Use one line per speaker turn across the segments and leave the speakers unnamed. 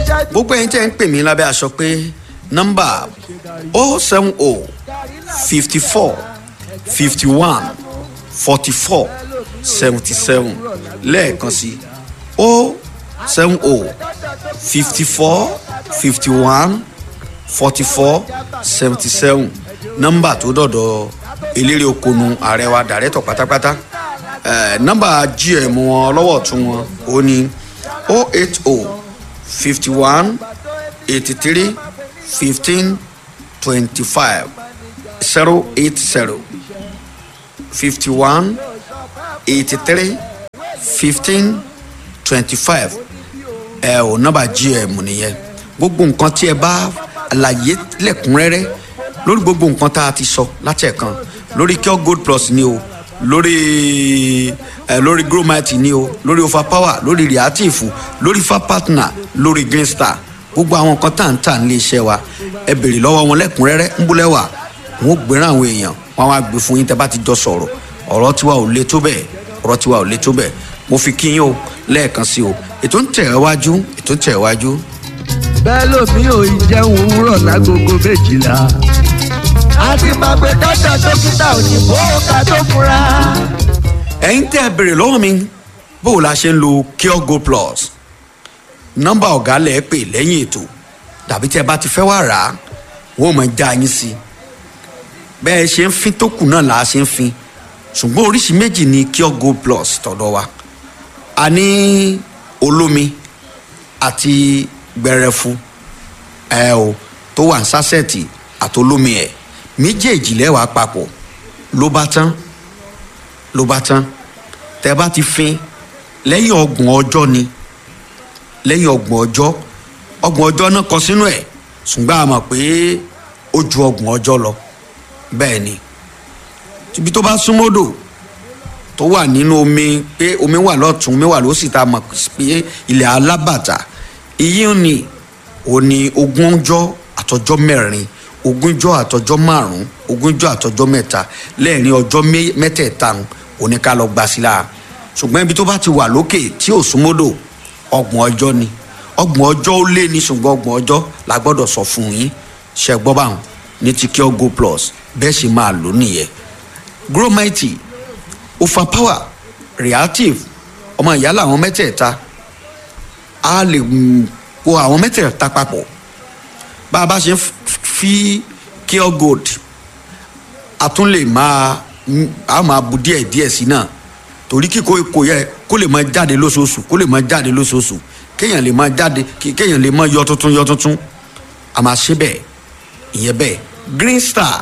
gbogbo ẹ̀yin tẹ́ ń pè mí lábẹ́ aṣọ pé nọ́mbà o seven o fifty four fifty one forty four seventy seven lẹ́ẹ̀kan sí o seven o fifty four fifty one forty four seventy seven nọ́mbà tó dọ̀dọ̀ eléré okonu ààrẹ wa dàrẹ́tọ̀ pátápátá eh, nọ́mbà gm wọn ọlọ́wọ́ tún wọn ó ní o eight o fifty one eighty three fifteen twenty five zero eight zero fifty one eighty three fifteen twenty five ẹ ò nọ́mbà gm nìyẹn gbogbo nǹkan tí ẹ bá àlàyé lẹ́kùnrẹ́rẹ́ lórí gbogbo nǹkan tá a ti sọ láti ẹ̀kan lórí cure gold plus ni o lórí ẹ lórí gromite ni o lórí overpower lórí reactive lórí fa partner lórí green star gbogbo àwọn nǹkan tá à ń tà nílé iṣẹ́ wa ẹ béèrè lọ́wọ́ wọn lẹ́kùnrẹ́rẹ́ ń búlẹ̀ wà wọn ò gbéràn àwọn èèyàn wọn á gbé fún yín tẹ́ bá ti jọ sọ̀rọ̀ ọ̀rọ̀ tiwa ò le tó bẹ́ẹ̀ ọ̀rọ̀ tiwa ò le tó bẹ́ẹ̀ mo fi kí yín o lẹ́ẹ̀kan sí o ètò ń tẹ̀ ẹ́ wájú ètò ń tẹ̀ ẹ́ wájú.
bẹ́ẹ̀ lómi ò ì jẹun òwúrọ̀ lágogo méjìlá. àti màgbé dọ́dọ̀ dókítà òyìnbó ká tó fura.
ẹ̀yin tẹ́ ẹ béèrè lọ́wọ́ mi bó o la ṣe ń lo cure go plus nọ́mbà ọ̀gá lẹ̀ ẹ́ pè lẹ́yìn ètò tàbí tí ẹ bá ti fẹ́ wá rà á wọ́n mọ̀ já yín sí i bẹ́ẹ̀ ṣe ń fin tó kù náà là á ṣe ń fin ṣùgbọ́n oríṣi méjì ni cure go plus tọ̀dọ̀ wa a ní olómi àti gbẹrẹfu ẹ o tó wà ní sásẹ̀tì àtolómi ẹ̀ méjèèjì lẹ́wàá papọ̀ ló bá tán ló bá tán tẹ bá ti fin lẹ́yìn ọgbọ̀n ọjọ́ ni lẹ́yìn ọgbọ̀n ọjọ́ ọgbọ̀n ọjọ́ náà kọ sínú ẹ̀ ṣùgbọ́n a mọ̀ pé ó ju ọgbọ̀n ọjọ́ lọ bẹ́ẹ̀ ni ibi tó bá súnmọ́dò tó wà nínú omi pé omi wà lọ́tún omi wà lósì tá a mọ̀ pé ilẹ̀ alábàtà iyín ni òní ogúnjọ́ àtọjọ́ mẹ́rin ogúnjọ́ àtọjọ́ márùn-ún ogúnjọ́ àtọjọ́ mẹ́ta lẹ́ẹ̀rin ọjọ́ mé- mẹ́tẹ̀ẹ̀ta òní ká lọ gbà sí la ṣùgbọ́n ibi tó bá ti wà lókè tí ò súnmọ́dò ọgbọ̀n ọjọ́ ni ọgbọ̀n ọjọ́ ó lé ní ṣùgbọ́n ọgbọ̀n ọjọ́ la gbọ́dọ̀ sọ fún yín ṣe gbọ́ báwọn ní ti cure go plus bẹ́ẹ̀ sì máa lò nìyẹn gromite overpower reactive ọmọ ìyá làwọn mẹ́tẹ̀ẹ̀ta a lè mm, po àwọn mẹ́tẹ̀ẹ̀ta papọ̀ bá a bá ṣe ń f- fi cure gold a tún lè máa mm, a máa bu díẹ̀ díẹ̀ sí náà torí kíkó kò yẹ kó lè máa jáde lóṣooṣù kó lè máa jáde lóṣooṣù kéèyàn lè máa jáde kí- kéèyàn lè máa yọ tuntun yọ tuntun a máa ṣe bẹ́ẹ̀ ìyẹn bẹ́ẹ̀ green star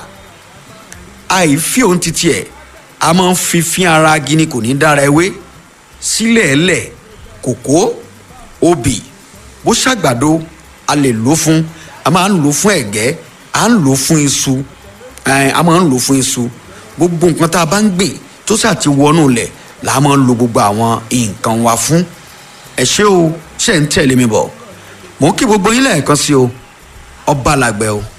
àìfi òun ti tiẹ̀ a máa ń fi fín ara gini kò ní dára ewé sílẹ̀ ẹlẹ̀ kòkó obì bó ṣàgbàdo a lè lò fún a máa ń lò fún ẹ̀gẹ́ a ń lò fún iṣu ẹ̀, a máa ń lò fún iṣu gbogbo nǹkan tá a bá ń gbìn tó ṣáà ti wọnú lẹ̀ là á máa ń lo gbogbo àwọn nǹkan wa fún ẹ ṣé o ṣe ń tẹ̀lé mi bọ̀ mò ń kí gbogbo yín lẹ́ẹ̀kan sí o ọba làgbẹ̀ o.